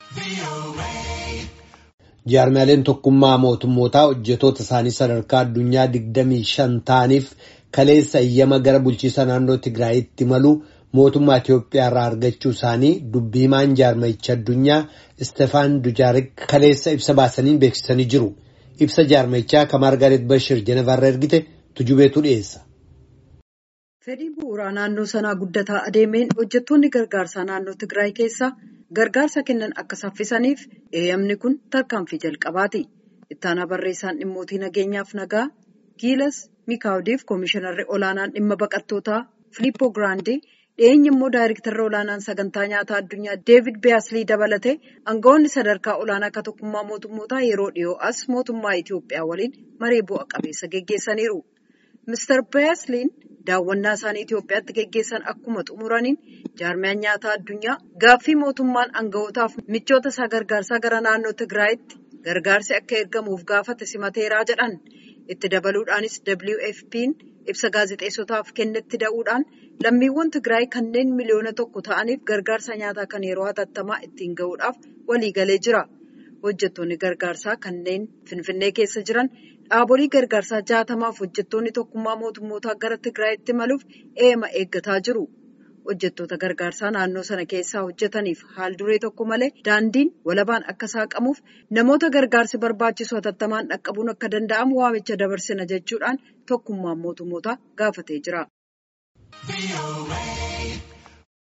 Jaarmaaleen tokkummaa mootummootaa hojjetoota isaanii sadarkaa addunyaa 25 ta'aniif kaleessa eeyyama gara bulchiisa naannoo Tigraayitti malu mootummaa Itiyoophiyaa irraa argachuu isaanii dubbii himaan jaarmayicha addunyaa Istefaan Dujaarik kaleessa ibsa baasaniin beeksisanii jiru. Ibsa jaarmayichaa kan Maargaret Bashir Jenevarra ergite tujubeetu dhiyeessa. Fedhii bu'uuraa naannoo sanaa guddataa adeemeen hojjettoonni gargaarsaa naannoo Tigraay keessaa gargaarsa kennan akka saffisaniif eeyyamni kun tarkaanfii jalqabaati. Ittaanaa barreessaan dhimmootii nageenyaaf nagaa Giilas Mikaawdiif Koomishinarri olaanaan dhimma baqattootaa Filiippoo Giraandee dhiyeenya immoo daayirektarri olaanaan sagantaa nyaataa addunyaa Deevid Biyaaslii dabalatee aangawoonni sadarkaa olaanaa akka tokkummaa mootummootaa yeroo dhiyoo as mootummaa Itiyoophiyaa waliin maree bu'a qabeessa geggeessaniiru. Mr. Biyasliin daawwannaa isaanii Itiyoophiyaatti geggeessan akkuma xumuraniin jaarmiyaan nyaataa addunyaa gaaffii mootummaan aangawootaaf michoota isaa gargaarsaa gara naannoo Tigraayitti gargaarsi akka ergamuuf gaafate simateeraa jedhan. Itti dabaluudhaanis WFP'n ibsa gaazexeessotaaf kennetti da'uudhaan lammiiwwan Tigraay kanneen miliyoona tokko ta'aniif gargaarsa nyaataa kan yeroo hatattamaa ittiin gahuudhaaf waliigalee jira. Hojjettoonni gargaarsaa kanneen Finfinnee keessa jiran dhaabolee gargaarsaa jaatamaaf hojjettoonni tokkummaa mootummootaa gara Tigraayitti maluuf eema eeggataa jiru. Hojjettoota gargaarsaa naannoo sana keessaa hojjetaniif haal duree tokko malee daandiin walabaan akka saaqamuuf namoota gargaarsi barbaachisu hatattamaan dhaqqabuun akka danda'amu waamicha dabarsina jechuudhaan tokkummaan mootummootaa gaafatee jira.